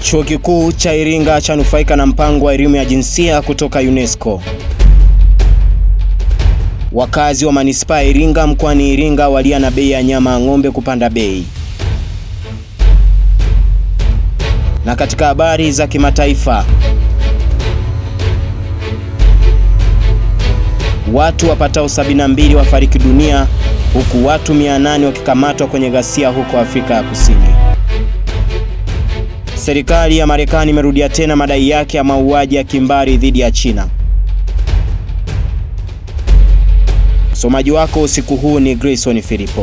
Chuo Kikuu cha Iringa chanufaika na mpango wa elimu ya jinsia kutoka UNESCO. Wakazi wa manispaa ya Iringa mkoani Iringa walia na bei ya nyama ya ng'ombe kupanda bei. Na katika habari za kimataifa, watu wapatao 72 wafariki dunia huku watu 800 wakikamatwa kwenye ghasia huko Afrika ya Kusini. Serikali ya Marekani imerudia tena madai yake ya mauaji ya kimbari dhidi ya China. Msomaji wako usiku huu ni Grayson Filipo.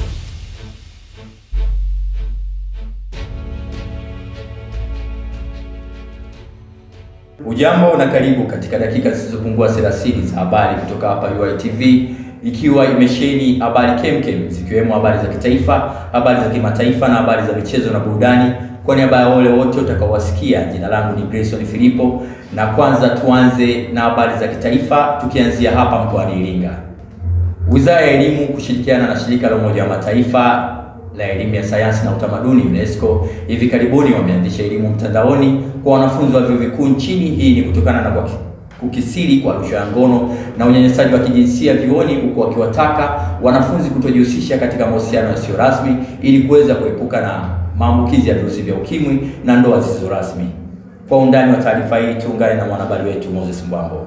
Ujambo na karibu katika dakika zisizopungua 30 za habari kutoka hapa UiTV, ikiwa imesheni habari kemkem zikiwemo habari za kitaifa, habari za kimataifa na habari za michezo na burudani. Kwa niaba ya wale wote utakaowasikia, jina langu ni Grayson Filipo, na kwanza tuanze na habari za kitaifa, tukianzia hapa mkoani Iringa. Wizara ya Elimu kushirikiana na shirika la Umoja wa Mataifa la elimu ya sayansi na utamaduni UNESCO hivi karibuni wameanzisha elimu mtandaoni kwa wanafunzi wa vyuo vikuu nchini. Hii ni kutokana na kwa kukisiri kwa rushwa ya ngono na unyanyasaji wa kijinsia vyuoni, huku wakiwataka wanafunzi kutojihusisha katika mahusiano yasiyo rasmi ili kuweza kuepuka na maambukizi ya virusi vya ukimwi na ndoa zisizo rasmi. Kwa undani wa taarifa hii tuungane na mwanahabari wetu Moses Mbwambo.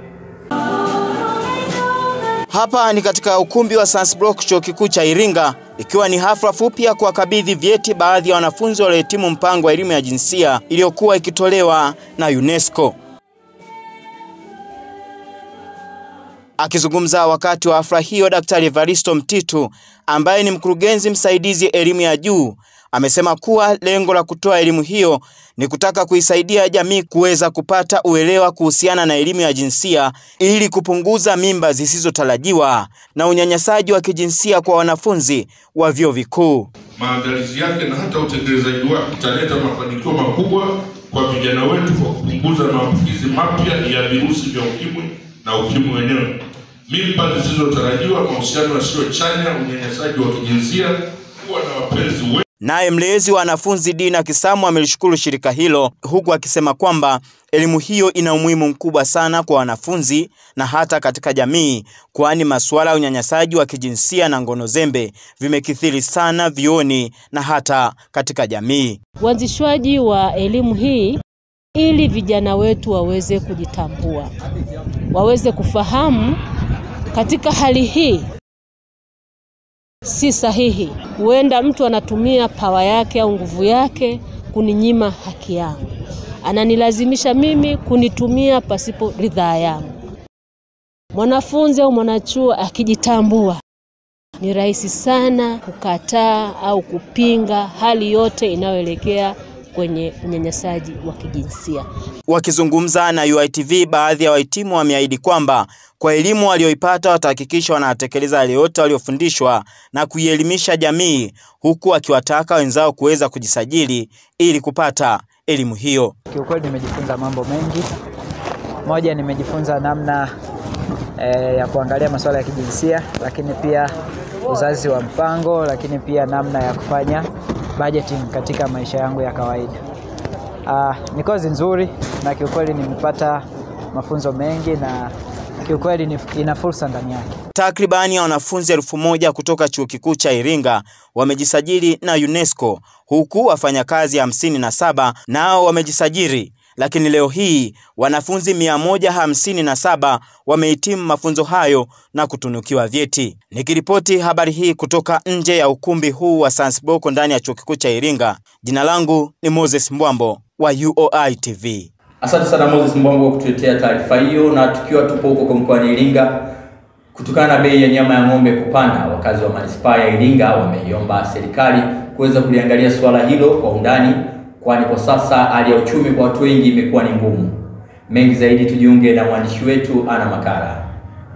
Hapa ni katika ukumbi wa Sansbrook chuo kikuu cha Iringa, ikiwa ni hafla fupi ya kuwakabidhi vyeti baadhi ya wanafunzi waliohitimu mpango wa elimu ya jinsia iliyokuwa ikitolewa na UNESCO. Akizungumza wakati wa hafla hiyo, Daktari Evaristo Mtitu ambaye ni mkurugenzi msaidizi elimu ya juu amesema kuwa lengo la kutoa elimu hiyo ni kutaka kuisaidia jamii kuweza kupata uelewa kuhusiana na elimu ya jinsia ili kupunguza mimba zisizotarajiwa na unyanyasaji wa kijinsia kwa wanafunzi wa vyuo vikuu. Maandalizi yake na hata utekelezaji wake utaleta mafanikio makubwa kwa vijana wetu kwa kupunguza maambukizi mapya ya virusi vya ukimwi na ukimwi wenyewe, mimba zisizotarajiwa, mahusiano yasiyo chanya, unyanyasaji wa kijinsia, kuwa na wapenzi wengi. Naye mlezi wa wanafunzi Dina Kisamu amelishukuru shirika hilo huku akisema kwamba elimu hiyo ina umuhimu mkubwa sana kwa wanafunzi na hata katika jamii, kwani masuala ya unyanyasaji wa kijinsia na ngono zembe vimekithiri sana vioni na hata katika jamii. Uanzishwaji wa elimu hii ili vijana wetu waweze kujitambua, waweze kufahamu katika hali hii si sahihi. Huenda mtu anatumia pawa yake au nguvu yake kuninyima haki yangu, ananilazimisha mimi kunitumia pasipo ridhaa yangu. Mwanafunzi au mwanachuo akijitambua, ni rahisi sana kukataa au kupinga hali yote inayoelekea kwenye unyanyasaji wa kijinsia. Wakizungumza na UiTV, baadhi ya wahitimu wameahidi kwamba kwa elimu walioipata watahakikisha wanatekeleza yale yote waliofundishwa na kuielimisha jamii, huku akiwataka wenzao kuweza kujisajili ili kupata elimu hiyo. Kiukweli nimejifunza mambo mengi. Moja, nimejifunza namna e, ya kuangalia masuala ya kijinsia, lakini pia uzazi wa mpango, lakini pia namna ya kufanya budgeting katika maisha yangu ya kawaida. Ah, ni kozi nzuri na kiukweli nimepata mafunzo mengi na kiukweli ina fursa ndani yake. Takribani ya wanafunzi elfu moja kutoka chuo kikuu cha Iringa wamejisajili na UNESCO huku wafanyakazi hamsini na saba nao wamejisajili, lakini leo hii wanafunzi mia moja hamsini na saba wamehitimu mafunzo hayo na kutunukiwa vyeti. Nikiripoti habari hii kutoka nje ya ukumbi huu wa Sansboko ndani ya chuo kikuu cha Iringa, jina langu ni Moses Mbwambo wa UoI TV. Asante sana Moses Mbwambo kwa kutuletea taarifa hiyo. Na tukiwa tupo huko kwa mkoani Iringa, kutokana na bei ya nyama ya ng'ombe kupanda, wakazi wa manispaa ya Iringa wameiomba serikali kuweza kuliangalia suala hilo kwa undani, kwani kwa sasa hali ya uchumi kwa watu wengi imekuwa ni ngumu. Mengi zaidi tujiunge na mwandishi wetu Ana Makara.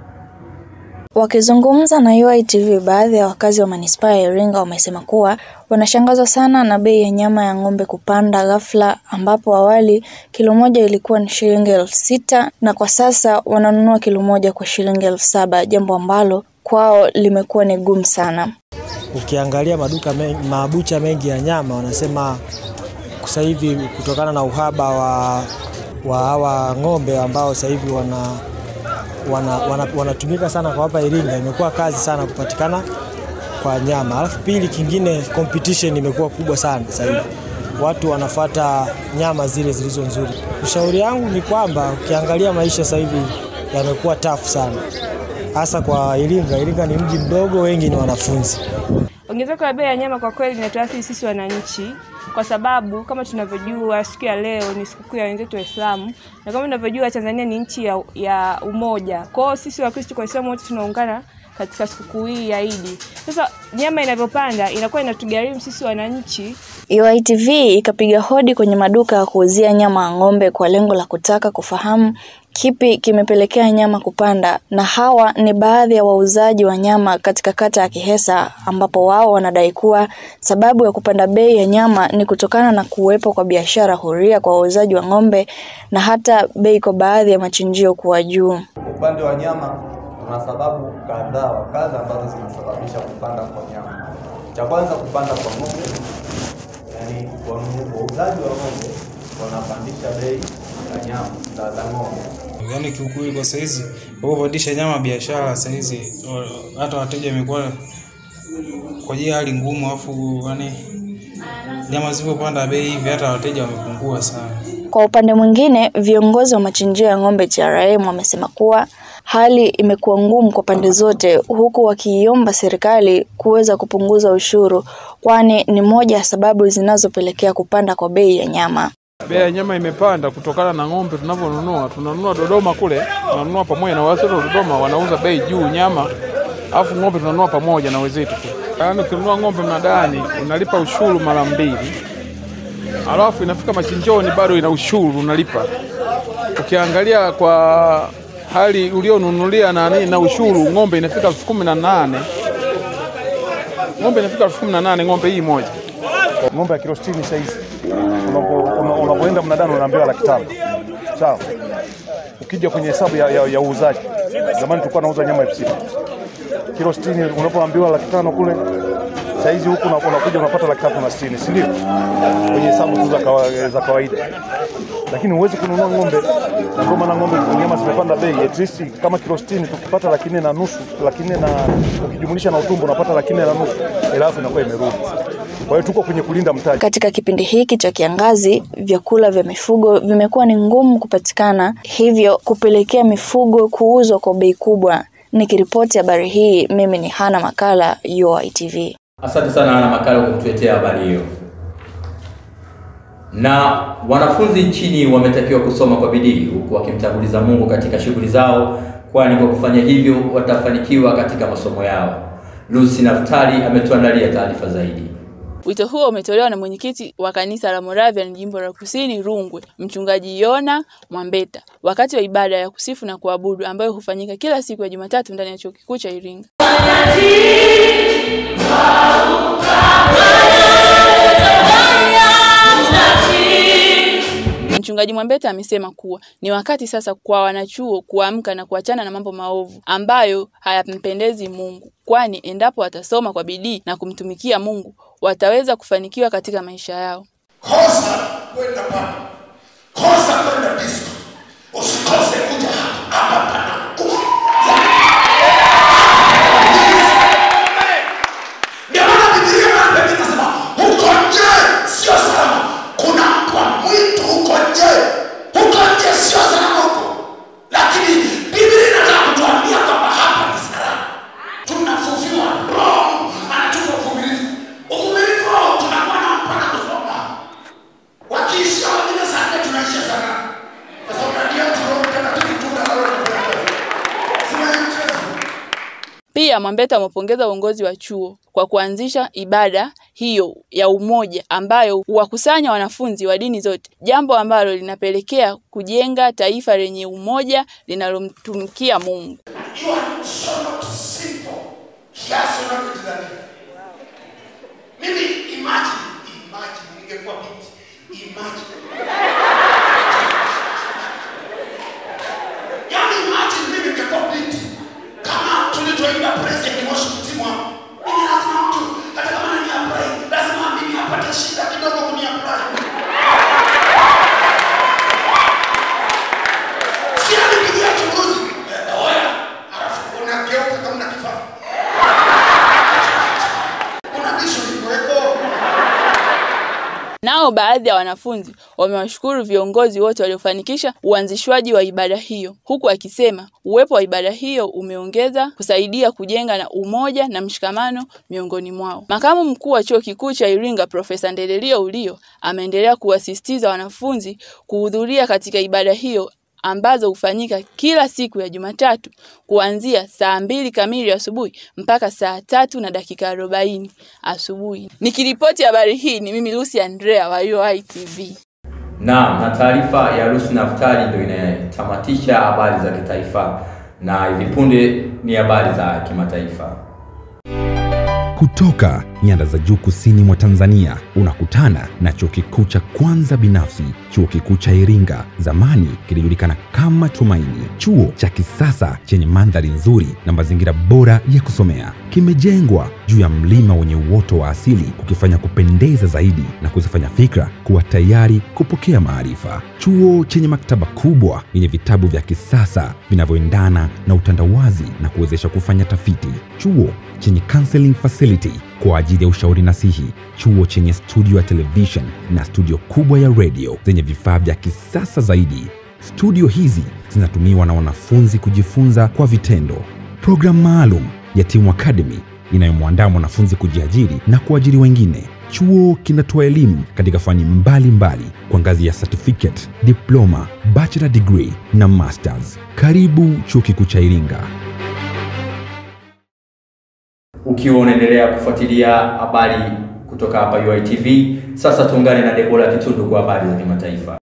Wakizungumza na UiTV, baadhi ya wakazi wa manispaa ya Iringa wamesema kuwa wanashangazwa sana na bei ya nyama ya ng'ombe kupanda ghafla, ambapo awali kilo moja ilikuwa ni shilingi elfu sita na kwa sasa wananunua kilo moja kwa shilingi elfu saba jambo ambalo kwao limekuwa ni gumu sana. Ukiangalia maduka mengi, mabucha mengi ya nyama wanasema sasa hivi kutokana na uhaba wa wa hawa ng'ombe ambao sasa hivi wana wanatumika wana, wana sana kwa hapa Iringa, imekuwa kazi sana kupatikana kwa nyama. Alafu pili, kingine competition imekuwa kubwa sana sasa hivi, watu wanafata nyama zile zilizo nzuri. Ushauri yangu ni kwamba ukiangalia maisha sasa hivi yamekuwa tafu sana, hasa kwa Iringa. Iringa ni mji mdogo, wengi ni wanafunzi. Ongezeko la bei ya nyama kwa kweli linatuathiri sisi wananchi, kwa sababu kama tunavyojua siku ya leo ni sikukuu ya wenzetu Waislamu, na kama tunavyojua Tanzania ni nchi ya, ya umoja. Kwa hiyo sisi Wakristo kwa Waislamu wote tunaungana katika sikukuu hii ya Idi. Sasa nyama inavyopanda inakuwa inatugharimu sisi wananchi. UITV ikapiga hodi kwenye maduka ya kuuzia nyama ya ng'ombe kwa lengo la kutaka kufahamu kipi kimepelekea nyama kupanda, na hawa ni baadhi ya wauzaji wa nyama katika kata ya Kihesa, ambapo wao wanadai kuwa sababu ya kupanda bei ya nyama ni kutokana na kuwepo kwa biashara huria kwa wauzaji wa ng'ombe na hata bei kwa baadhi ya machinjio kuwa juu. Upande wa nyama kuna sababu kadhaa wa kadha ambazo zinasababisha kupanda kwa nyama. Cha kwanza kupanda kwa ng'ombe, yani wauzaji wa ng'ombe wanapandisha bei ya nyama za za ng'ombe. Yaani kiukweli kwa saizi unapopandisha nyama biashara saizi hata wateja wamekuwa kwa ajili ya hali ngumu, afu yani nyama zilipopanda bei hivi hata wateja wamepungua sana. Kwa upande mwingine, viongozi wa machinjio ya ng'ombe TRM wamesema kuwa hali imekuwa ngumu kwa pande zote, huku wakiiomba serikali kuweza kupunguza ushuru, kwani ni moja ya sababu zinazopelekea kupanda kwa bei ya nyama. Bei ya nyama imepanda kutokana na ng'ombe tunavyonunua. Tunanunua Dodoma kule, tunanunua pamoja na wenzetu Dodoma, wanauza bei juu nyama, alafu ng'ombe tunanunua pamoja na wenzetu tu. Yaani ukinunua ng'ombe mnadani unalipa ushuru mara mbili, alafu inafika machinjoni bado ina ushuru unalipa. Ukiangalia kwa hali ulionunulia na nini na ushuru, ng'ombe inafika elfu kumi na nane ng'ombe inafika elfu kumi na nane ng'ombe hii moja. Ng'ombe ya kilo 60 saizi unapoenda mnadani unaambiwa laki tano sawa. Ukija kwenye hesabu ya, ya, ya uuzaji, zamani tulikuwa nauza nyama elfu sita kilo 60 unapoambiwa laki tano kule saizi huku unakuja unapata laki tatu na sitini, si ndio? Kwenye hesabu tu za kawa, za kawaida, lakini huwezi kununua ng'ombe, na ndio maana ng'ombe nyama zimepanda bei. At least kama kilo 60 tukipata laki nne na nusu, laki nne na ukijumlisha na utumbo unapata laki nne na nusu, halafu inakuwa imerudi. Kwa hiyo tuko kwenye kulinda mtaji. Katika kipindi hiki cha kiangazi, vyakula vya mifugo vimekuwa ni ngumu kupatikana, hivyo kupelekea mifugo kuuzwa kwa bei kubwa. Nikiripoti habari hii, mimi ni Hana Makala, UoI TV. Asante sana Hana Makala kwa kutuletea habari hiyo. Na wanafunzi nchini wametakiwa kusoma kwa bidii huku wakimtanguliza Mungu katika shughuli zao, kwani kwa kufanya hivyo watafanikiwa katika masomo yao. Lucy Naftali ametuandalia taarifa zaidi. Wito huo umetolewa na mwenyekiti wa kanisa la Moravian jimbo la Kusini Rungwe, mchungaji Yona Mwambeta, wakati wa ibada ya kusifu na kuabudu ambayo hufanyika kila siku ya Jumatatu ndani ya chuo kikuu cha Iringa. Mchungaji Mwambeta amesema kuwa ni wakati sasa kwa wanachuo kuamka na kuachana na mambo maovu ambayo hayampendezi Mungu, kwani endapo watasoma kwa bidii na kumtumikia Mungu wataweza kufanikiwa katika maisha yao. Kosa kwenda pale, kosa kwenda disco, usikose kuja hapa hapa pana nguvu. Ndio maana Biblia mara nyingi inasema huko nje sio salama. Kuna mbwa mwitu huko nje, huko nje sio salama huko, lakini Biblia inataka kutuambia kwamba hapa ni salama. Tunafufiwa, Roho anatupa uvumilivu. Uvumilivu tunakuwa nao mpaka kusoma wakiishia wengine saa nne tunaishia sana kwa sababu ndani yetu Roho Mtakatifu tunda la Roho sina mchezo. Pia Mwambeta amepongeza uongozi wa chuo kwa kuanzisha ibada hiyo ya umoja ambayo huwakusanya wanafunzi wa dini zote, jambo ambalo linapelekea kujenga taifa lenye umoja linalomtumikia Mungu. You are so not simple kiasi unavyojidhania. Mimi imagine, imagine ningekuwa binti, imagine. Yaani imagine mimi ningekuwa binti kama tulivyoimba praise and worship team wangu. Mimi lazima mtu hata kama ni apply, lazima mimi apate shida kidogo kuni apply. Nao baadhi ya wanafunzi wamewashukuru viongozi wote waliofanikisha uanzishwaji wa ibada hiyo, huku akisema uwepo wa ibada hiyo umeongeza kusaidia kujenga na umoja na mshikamano miongoni mwao. Makamu mkuu wa chuo kikuu cha Iringa Profesa Ndelelio Ulio ameendelea kuwasisitiza wanafunzi kuhudhuria katika ibada hiyo ambazo hufanyika kila siku ya Jumatatu kuanzia saa mbili kamili asubuhi mpaka saa tatu na dakika arobaini asubuhi. Nikiripoti habari hii ni mimi Lucy Andrea wa UoI TV. Naam, na taarifa ya Lucy Naftali ndio inatamatisha habari za kitaifa, na hivi punde ni habari za kimataifa. Kutoka nyanda za juu kusini mwa Tanzania unakutana na chuo kikuu cha kwanza binafsi, chuo kikuu cha Iringa, zamani kilijulikana kama Tumaini. Chuo cha kisasa chenye mandhari nzuri na mazingira bora ya kusomea, kimejengwa juu ya mlima wenye uoto wa asili, kukifanya kupendeza zaidi na kuzifanya fikra kuwa tayari kupokea maarifa. Chuo chenye maktaba kubwa yenye vitabu vya kisasa vinavyoendana na utandawazi na kuwezesha kufanya tafiti. Chuo chenye counseling facility kwa ajili ya ushauri nasihi, chuo chenye studio ya television na studio kubwa ya radio zenye vifaa vya kisasa zaidi. Studio hizi zinatumiwa na wanafunzi kujifunza kwa vitendo. Programu maalum ya Team Academy inayomwandaa mwanafunzi kujiajiri na kuajiri wengine. Chuo kinatoa elimu katika fani mbalimbali kwa ngazi ya certificate, diploma, bachelor degree na masters. Karibu Chuo Kikuu cha Iringa. Ukiwa unaendelea kufuatilia habari kutoka hapa UoI TV, sasa tuungane na Debora Kitundu kwa habari za kimataifa.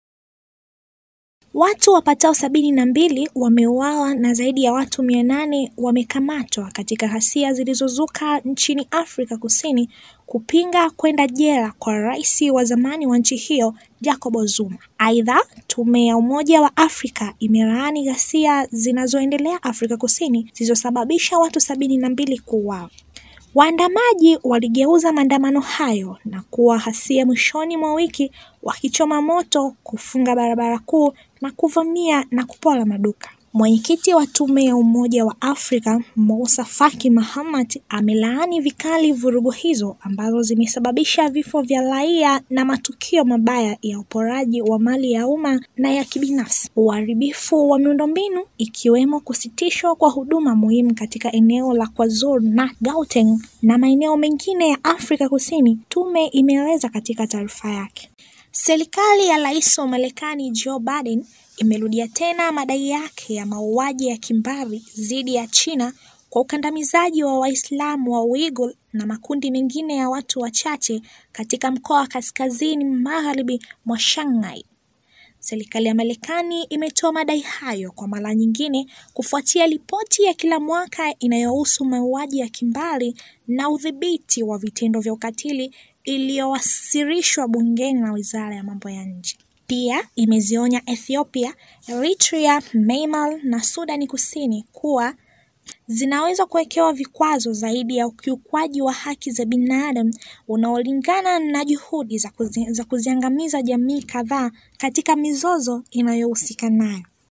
Watu wapatao sabini na mbili wameuawa na zaidi ya watu mia nane wamekamatwa katika ghasia zilizozuka nchini Afrika Kusini kupinga kwenda jela kwa rais wa zamani wa nchi hiyo Jacob Zuma. Aidha, tume ya Umoja wa Afrika imelaani ghasia zinazoendelea Afrika Kusini zilizosababisha watu sabini na mbili kuuawa. Waandamaji waligeuza maandamano hayo na kuwa ghasia mwishoni mwa wiki, wakichoma moto, kufunga barabara kuu na kuvamia na kupora maduka. Mwenyekiti wa tume ya Umoja wa Afrika Moussa Faki Mahamat amelaani vikali vurugu hizo ambazo zimesababisha vifo vya raia na matukio mabaya ya uporaji wa mali ya umma na ya kibinafsi, uharibifu wa miundombinu ikiwemo kusitishwa kwa huduma muhimu katika eneo la KwaZulu na Gauteng na maeneo mengine ya Afrika Kusini, tume imeeleza katika taarifa yake. Serikali ya rais wa Marekani Joe Biden imerudia tena madai yake ya mauaji ya kimbari dhidi ya China kwa ukandamizaji wa Waislamu wa Uighur na makundi mengine ya watu wachache katika mkoa wa kaskazini magharibi mwa Shanghai. Serikali ya Marekani imetoa madai hayo kwa mara nyingine kufuatia ripoti ya kila mwaka inayohusu mauaji ya kimbari na udhibiti wa vitendo vya ukatili iliyowasilishwa bungeni na Wizara ya Mambo ya Nje. Pia imezionya Ethiopia, Eritrea, Myanmar na Sudani Kusini kuwa zinaweza kuwekewa vikwazo zaidi ya ukiukwaji wa haki za binadamu unaolingana na juhudi za, kuzi, za kuziangamiza jamii kadhaa katika mizozo inayohusika nayo.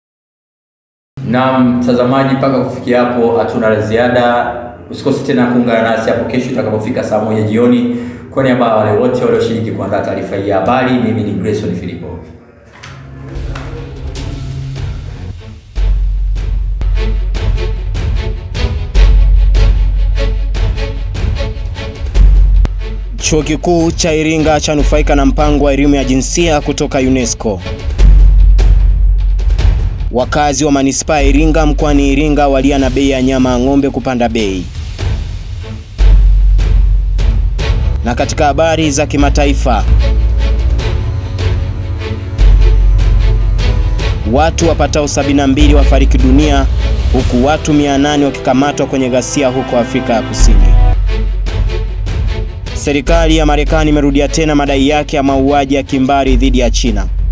Na mtazamaji, mpaka kufikia hapo hatuna la ziada. Usikose tena kuungana nasi hapo kesho itakapofika saa moja jioni. Kwa niaba ya wale wote walioshiriki kuandaa taarifa hii ya habari, mimi ni Grayson Filipo. Chuo Kikuu cha Iringa chanufaika na mpango wa elimu ya jinsia kutoka UNESCO. Wakazi wa manispaa ya Iringa mkoani Iringa walia na bei ya nyama ya ng'ombe kupanda bei. Na katika habari za kimataifa, watu wapatao 72 wafariki dunia huku watu 800 wakikamatwa kwenye ghasia huko Afrika ya Kusini. Serikali ya Marekani imerudia tena madai yake ya mauaji ya kimbari dhidi ya China.